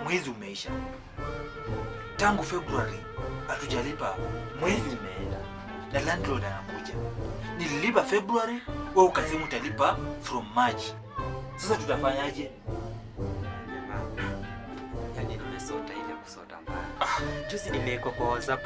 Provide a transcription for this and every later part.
mwezi umeisha tangu februari hatujalipa mwezi umeenda na landlord anakuja nililipa februari we ukasema utalipa from march sasa tutafanyaje Jamaa, yani nimesota ile kusota mbaya. Juzi nimewekwa kwa WhatsApp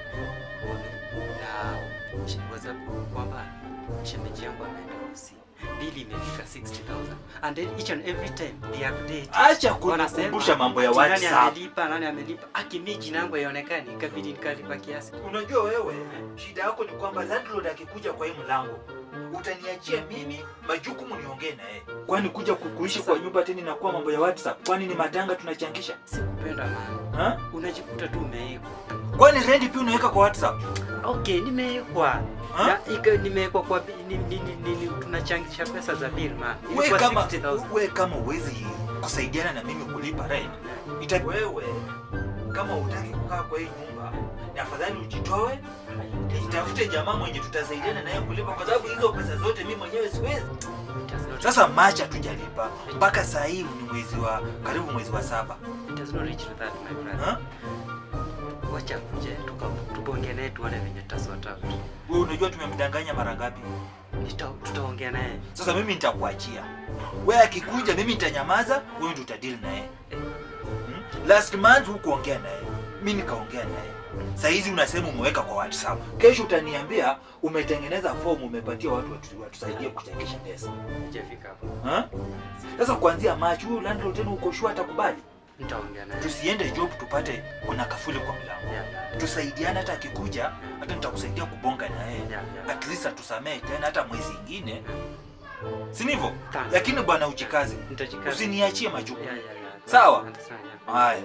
na sh- WhatsApp kwamba shemeji yangu ameenda Urusi. Bili imefika 60,000 and then each and every time they update. acha Wanasema, kunikumbusha mambo ya ati Nani whatsapp amelipa, nani amelipa. Akimi jina yangu haionekani, ikabidi nikalipa kiasi. unajua wewe shida yako ni kwamba landlord akikuja kwa hii mlango utaniachia mimi majukumu niongee na yeye kwani kuja ku- kuishi kwa nyumba tena inakuwa mambo ya whatsapp kwani ni matanga tunachangisha Sikupenda man. ha? Unajikuta tu umeekwa. kwani rendi pia unaweka kwa whatsapp Okay, nimeekwa. Ha? Ya, ika- nimewekwa kwa bi- ni, ni, ni, ni, ni, tunachangisha pesa za bill man. we Ilikuwa kama 60,000. we kama uwezi kusaidiana na mimi kulipa rent ita wewe kama utaki kukaa kwa hii nyumba ni afadhali ujitoe nitafute jamaa mwenye tutasaidiana naye kulipa kwa sababu hizo pesa zote mimi mwenyewe siwezi It has not- sasa machi hatujalipa mpaka saa hii ni mwezi wa karibu mwezi wa saba it has not reached to that, my brother. Ha? Wacha kuje tuka- tubonge naye tuone venye tutasort out. wewe unajua tumemdanganya mara ngapi Nita- Tutaongea naye. sasa mimi nitakuachia wewe akikuja mimi nitanyamaza wewe ndio utadili naye hmm? last month hukuongea naye mi nikaongea naye saa hizi unasema umeweka kwa whatsapp kesho utaniambia umetengeneza fomu umepatia watu watu- watusaidie kuchangisha pesa Hujafika hapo. Ha? sasa kuanzia machi huyu landlord tena uko sure atakubali Nitaongea naye. tusiende job tupate kuna kafuli kwa mlango Yeah, yeah, tusaidiane hata akikuja hata nitakusaidia kubonga na yeye yeah, yeah. at least atusamee tena hata mwezi ingine si ndivyo Thanks. lakini bwana uchikaze Nitajikaza. usiniachie majukumu Yeah, yeah, yeah. Sawa. Understand, yeah. haya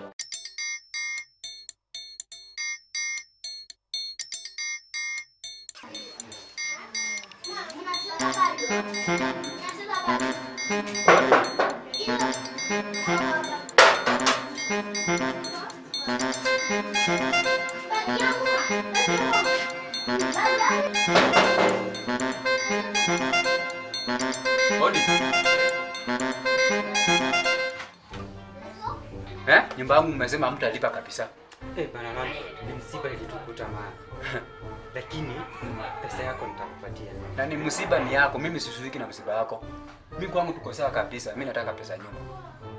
Odi. Eh? Nyumba yangu mmesema hamtalipa kabisa. Eh, bana mama, ni msiba ilitukuta maana. Lakini pesa yako nitakupatia. Na ni msiba ni yako, mimi sishughuliki na msiba yako. Mimi kwangu tuko sawa kabisa. Mimi nataka pesa ya nyumba.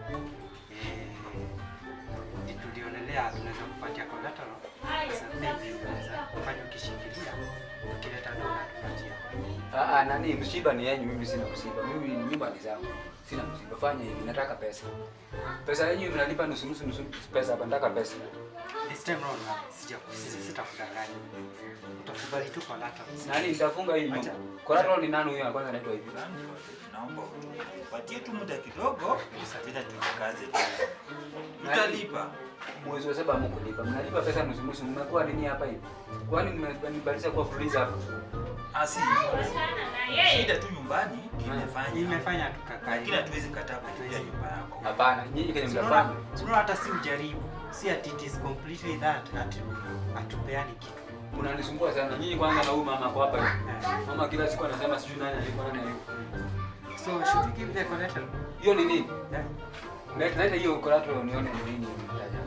Eh, tulionelea tunaweza kupatia collateral. Sasa maybe unaweza kufanya ukishikilia. Ukileta dola tupatie. Ah, ah, nani msiba ni yenyu, mimi sina msiba. Mimi ni nyumba ni zangu. Sina msiba. Fanya hivi, nataka pesa. Pesa yenyu mnalipa nusu nusu nusu pesa hapa, nataka pesa. This time round man, sija sisi sitakudanganya. Utakubali tu collateral. Nani nitafunga hii nyumba. Collateral ni nani huyo kwanza anaitwa hivi? naomba patie tu muda kidogo tena tujikaze tutalipa Mwezi wa saba mkulipa. Mnalipa pesa nusu nusu. Mmekuwa nini hapa hivi? Kwani mmenibadilisha kuwa fuliza hapa? asi shida tu nyumbani imefanya Imefanya tukakaa. lakini hatuwezi kataa kutumia nyumba yako Hapana, nyinyi kenye mnafanya. Unaona hata si ujaribu. Si ati it is completely that ati atupeani kitu. Unanisumbua sana. Nyinyi kwanza na huyu mama kwa hapa hivi. Mama kila siku anasema sijui nani alikuwa nani alikuwa. So should we give the collateral? Hiyo ni nini? Yeah. Leta leta hiyo collateral nione ni nini mtaja.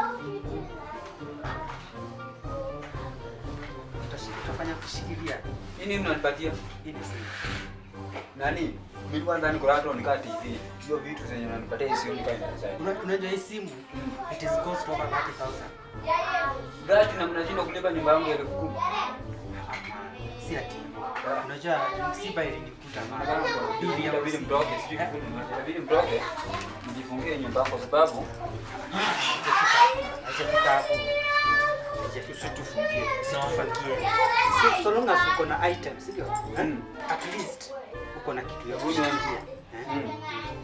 Utashi- Utafanya kushikilia. Hii nini mnanipatia? Hii ni simu. Nani? Mimi kwanza ni collateral nikaa TV. Hiyo vitu zenye unanipatia hii sio nikaa inaweza. Una- Unajua hii simu it is cost over 30,000. Gati na mnashindwa kulipa nyumba yangu ya elfu kumi. Si ati. Unajua msiba ilinikuta mara. Bili ya Itabidi usiku. mtoke, sijui kifuni mmoja. Itabidi mtoke. Mjifungie nyumba yako kwa sababu Haijafika hapo. Haijafika. usitufungie Usitufangie. So, so long as uko na item, si ndio? Eh? Mm. At least uko na kitu ya Mm. kushikilia. Eh? Mm.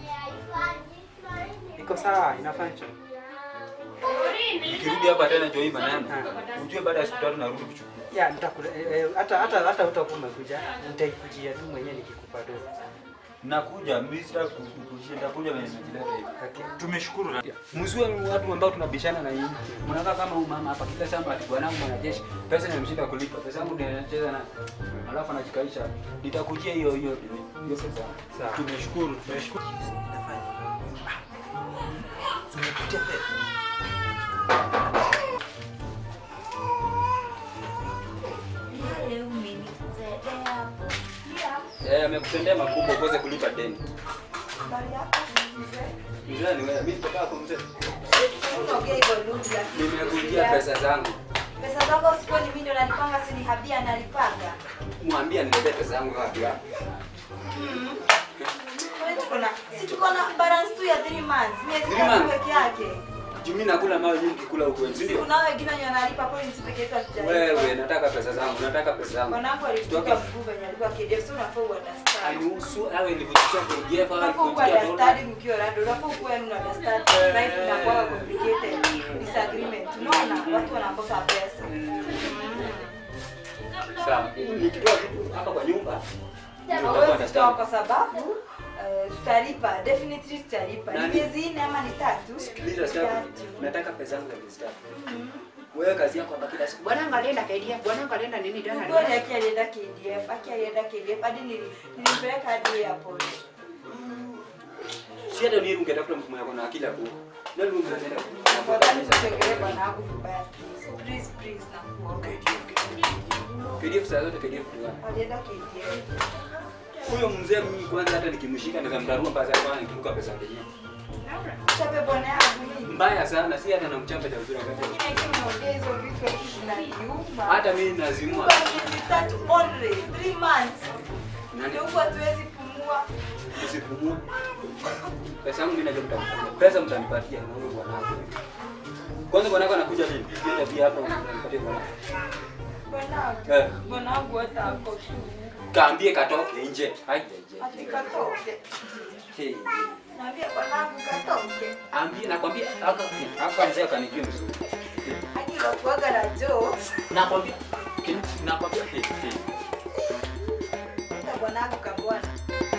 Iko sawa, ina function. Nikirudi hapa tena ndio hii maneno. Ujue baada ya siku tatu narudi kuchukua. Ya, nitakule eh, eh, hata hata hata utakuwa umekuja, nitaikujia tu mwenyewe nikikupa do. Nakuja, mimi sitaki kukujia, nitakuja venye nimejileta hivi. Okay. tumeshukuru na- Msiwe watu ambao tunabishana na nyinyi. Mnakaa kama huyu mama hapa kila saa ati bwanangu mwanajeshi, pesa inamshinda kulipa. Pesa yangu ndio anacheza na alafu anajikaisha. Nitakujia hiyo hiyo hiyo pesa. Sawa. tumeshukuru tumeshukuru Inafanya. Ah, tumepitia fedha nimekutendea makubwa ukose kulipa deni. Habari yako mzee? Mzee ni wewe, mimi sitokaa kwa mzee. Unaongea hivyo lugha lakini Nimekujia pesa zangu. Pesa zako sikuwa ni mimi ndo nalipanga, si ni Habia analipanga. Mwambie niletee pesa yangu wapi wapi. Kwa hiyo tuko na si tuko na balance tu ya 3 months. Miezi Three tatu months? peke yake. Juu mimi nakula mawe nyingi kula huko, si ndio? Kuna wengine wenye wanalipa kwa nini peke yetu hatujalipa. Wewe nataka pesa zangu, nataka pesa zangu. Mwanangu alikuwa Toka mkuu venye alikuwa KDF, so unafaa uunderstand. anihusu awe nilivyochukua KDF au Unafaa ukuwe nilivyochukua understanding ukiwa rado, unafaa ukuwe yani una understand life inakuwa complicated disagreement. Unaona watu wanakosa pesa. Sawa. Nikitoa vitu hapa kwa nyumba Hawezi toa kwa sababu eh, tutalipa definitely tutalipa. Ni Nani? miezi nne ama ni tatu? sikiliza sasa. Tatu. Nataka pesa yangu ya miezi tatu. Wewe kazi yako hapa kila siku. Bwana alienda KDF, bwana alienda nini jana? Kweli Aki alienda KDF, Aki alienda KDF hadi nili- nilimpeleka hadi airport. Si hata ni ungetafuta mtu mwenye kuna akili hapo. Nani ungeenda? Afadhali usichekelee bwana wangu vibaya please. Please please nakuomba. KDF saa zote KDF tu. Alienda KDF. Huyo mzee mimi kwanza hata nikimshika naweza mdarua mpaka sasa bwana nikiruka pesa yenyewe. Chape bwana yangu hii. Mbaya sana, si hata namchapa cha uzuri wakati. Lakini ikiwa unaongea hizo vitu eti zinaniuma. Hata mimi nazimua. Kwa miezi tatu only, three months. Nani? Ndio huku hatuwezi pumua. Usipumue. Pesa yangu mimi najua mtanipatia. Pesa mtanipatia na huyo bwanako. Kwanza bwanako anakuja vipi? Pia pia hapa mtanipatia bwanako. Bwanangu. Eh. Bwanangu hata ako tu. Kaambie katoke nje. Haijaje. Ati katoke. Hey. Naambia bwanangu katoke. Ambie nakwambia hapa hapa mzee akanijua vizuri. Hadi unakuwaga na jokes. Nakwambia nakwambia hey, hey. Hata bwanangu kabwana.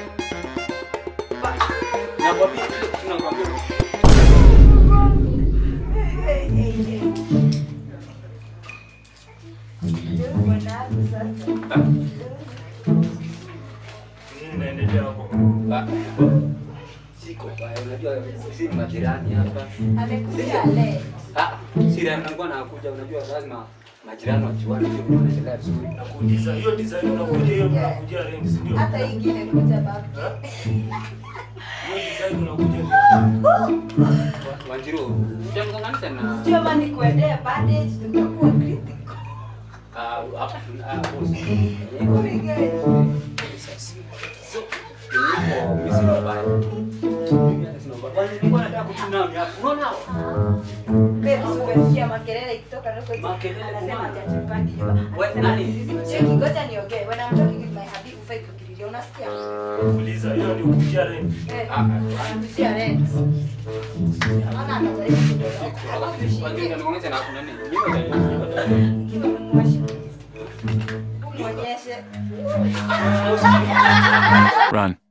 Nakwambia tunakwambia Hey, hey, hey. Ndio bwanangu sasa. Nini inaendelea hapo? Ah, siko baya, unajua sisi ni majirani hapa. Amekuja leo. Ah, si rehema alikuwa anakuja, unajua lazima majirani wajuane, ndio tunaendelea vizuri. Nakuuliza hiyo design unakuja hiyo unakuja rent, si ndio? Hata hii ingine kuja baba. Ha? Hiyo design unakuja ni Wa- Wanjiru, utamgonganisha na Sio maana nikuendea bandage tutakuwa critical. ah, hapa ah, boss. Kurige. So, nilipo mimi sina ubaya. Mimi hata sina ubaya. Kwani nilikuwa nataka kuchuna ni hapo. Unaona hao? Babe, umesikia makelele ikitoka huko hivi. Makelele Anasema kumana. hajatupandi nyumba. We, Anasema nani? sisi cheki ngoja niongee. When I'm talking with my hubby ufai kukililia. Unasikia? kuuliza hiyo ni kuja rent. Eh. Ah, ah, Anamzia rent. Maana anajaribu kutoka. Wanjiru, unanigonganisha na kuna nini? Mimi ndio- Kiwa mwashi. Umuonyeshe. Run.